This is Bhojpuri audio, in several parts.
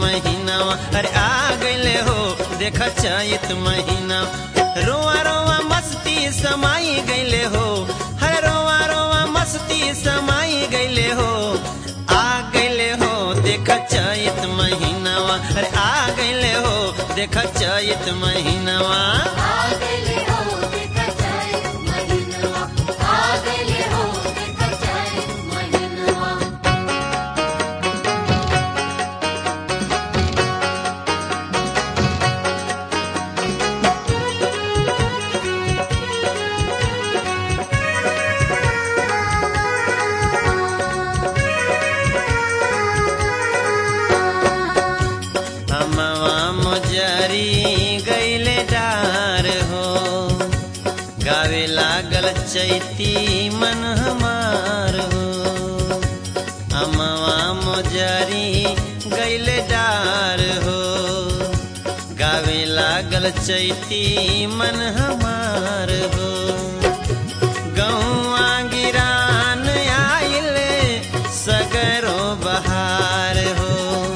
महीनावा अरे आ गईले हो देख चैत महीना रोआ रोआ मस्ती समाई गईले हो हर रोआ रोआ मस्ती समाई गईले हो आ गईले हो देख चैत महीनावा अरे आ गईले हो देख चैत महीनावा आगले हो देखा जाए महिनवा आगले हो देखा जाए महिनवा हमवा मजरी गईले डार हो गावे लागल चैती मन हमार हो हमवा मजरी गईले डार हो गावे लागल चैती मन हमार हो गौआ गिरान आइले सगरो बहार हो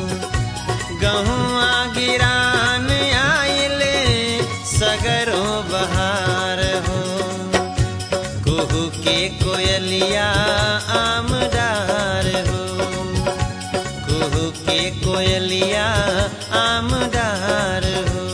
गहुआ गिरान आइले सगरो बहार हो कुहू के कोयलिया आमदार हो कुहू के कोयलिया आमदार हो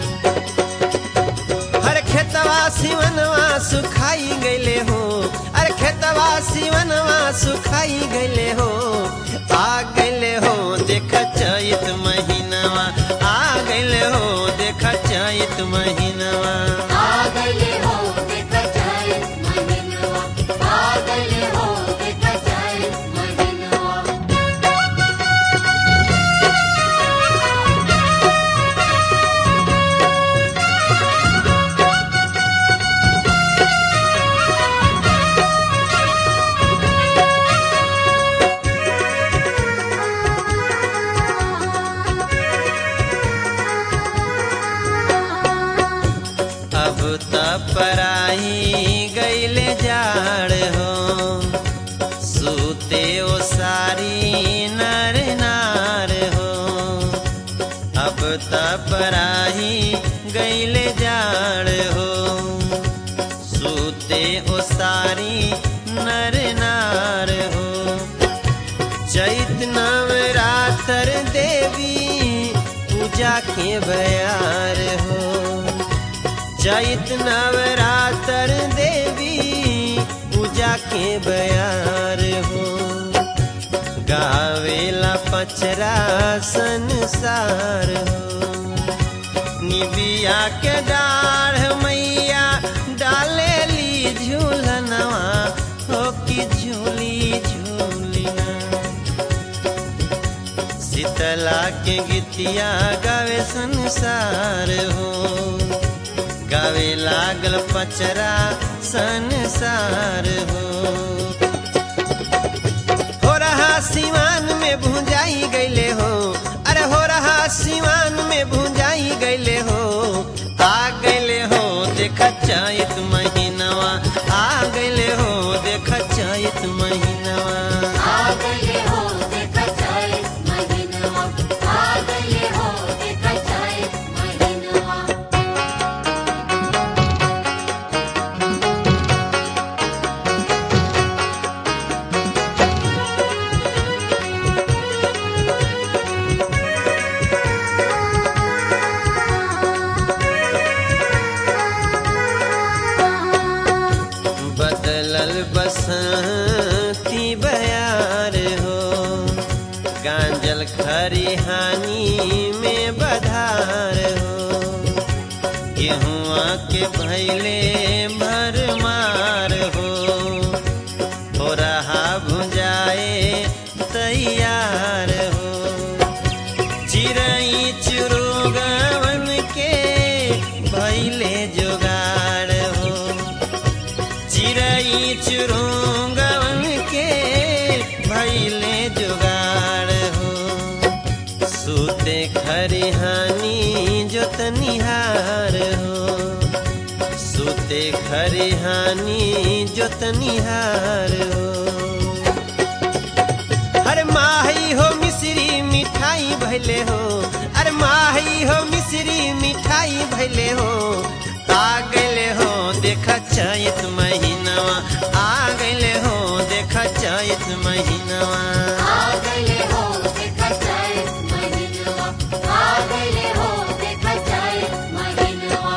हर खेतवा सिवनवा सुखाई गईले हो अरे खेतवा सिवनवा सुखाई गईले हो आ गईले हो देख चैत महीनावा आ गईले हो देख चैत महीनावा आगले हो देखा जाए महिनवा आगले हो देखा जाए महिनवा अब त पराई गईले जाड़ हो सूते ओ सारी नर नार हो अब त पराई गईले जाड़ हो सूते ओ सारी नर नार हो चैत नवरात्र देवी पूजा के बयार हो चैत नवरात्र देवी पूजा के बयार हो गावेला पचरा संसार हो निबिया के डाढ़ मैया डाले ली झूलनवा हो कि झूली झूलिना शीतला के गीतिया गावे संसार हो गावे लागल पचरा संसार हो हो रहा सिवान में भुंजाई गईले हो अरे हो रहा सिवान में भुंजाई गईले हो आ गईले हो देख चैत महीनवा आ गईले हो देख चैत महीनवा आगले हो देखा जाए महिनवा आगले हो देखा जाए महिनवा बदलल बसंती बयार हो गांजल खरिहानी में बधार हो गेहुआ के भैले भरमार हो हो रहा भुजाए तैयार हो चिड़ई चुरुगवन के भैले जोगाड़ हो चिड़ई चुरुंगवन के भैले जुगाड़ हो सूते खरिहानी जोतनिहार हो सूते खरिहानी जोतनिहार हो हर माही हो मिश्री मिठाई भैल भैले हो अरे माही हो मिश्री मिठाई भैले हो आ गैले हो देखा चैत महीनावा आ गैले हो देखा चैत महीनावा आ गए हो देखा जाए महीनवा आ गए हो देखा जाए महीनवा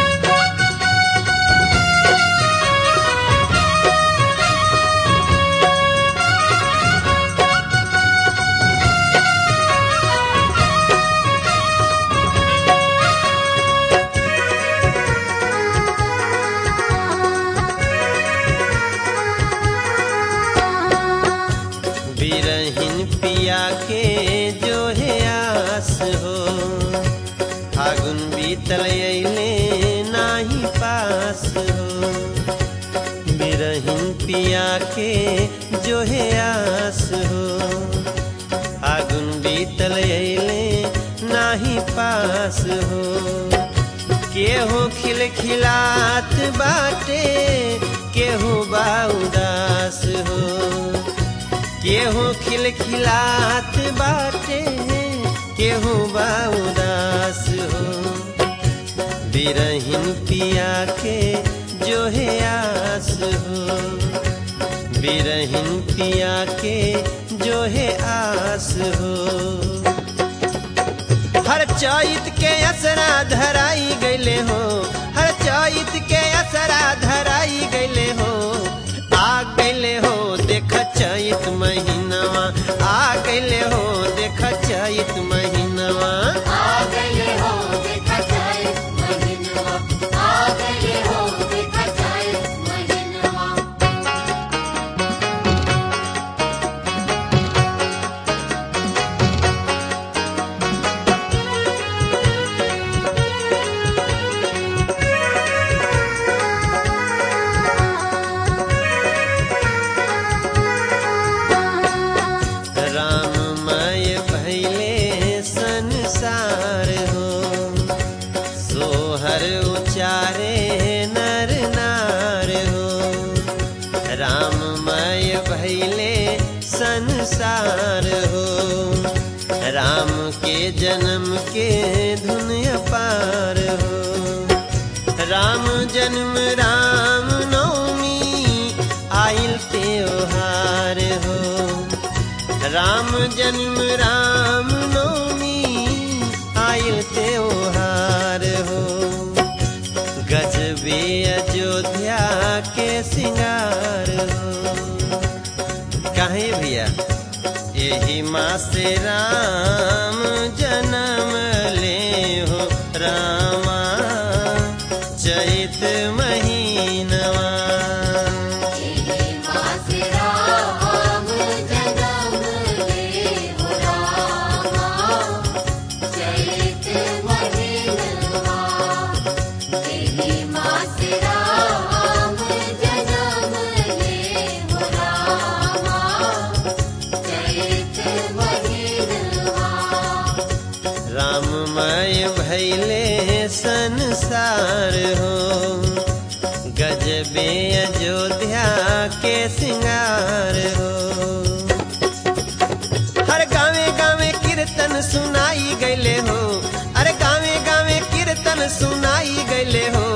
बिरहिन पिया के जो है आस हो फागुन बीतल अइले नाही पास हो बिरहिन पिया के जो है आस हो फागुन बीतल अइले नाही पास हो केहू खिलखिलात बाटे केहू बा उदास हो केहू खिलखिलात बाटे केहू बा उदास हो बिरहिन पिया के जो है आस हो बिरहिन पिया के जो है आस हो हर चैत के असरा धराई गैले हो हर चैत के असरा धराई गैले हो आ गैले हो देख चैत महीनावा आ गैले हो देख चैत महीनावा आ गए हो देखा जाए महीनवा आ गए हो देखा जाए महीनवा राममय भैले संसार हो सोहर उचारे नर नार हो राममय भैले संसार हो राम के जन्म के धुन पार हो राम जन्म राम नवमी आइल त्योहार हो राम जन्म राम नवमी आइल त्योहार हो गजबे अयोध्या के सिंगार हो काहे भैया यही माँ से राम जन्म ले हो रामा चैत महीनवा तेरी माँ से राम जन्म ले हो रामा चैत महीनवा तेरी माँ से राम जन्म ले हो रामा चैत महीनवा राममय भैले संसार हो गजबे अयोध्या के सिंगार हो हर गावे गावे कीर्तन सुनाई गैले हो अरे गावे गावे कीर्तन सुनाई गैले हो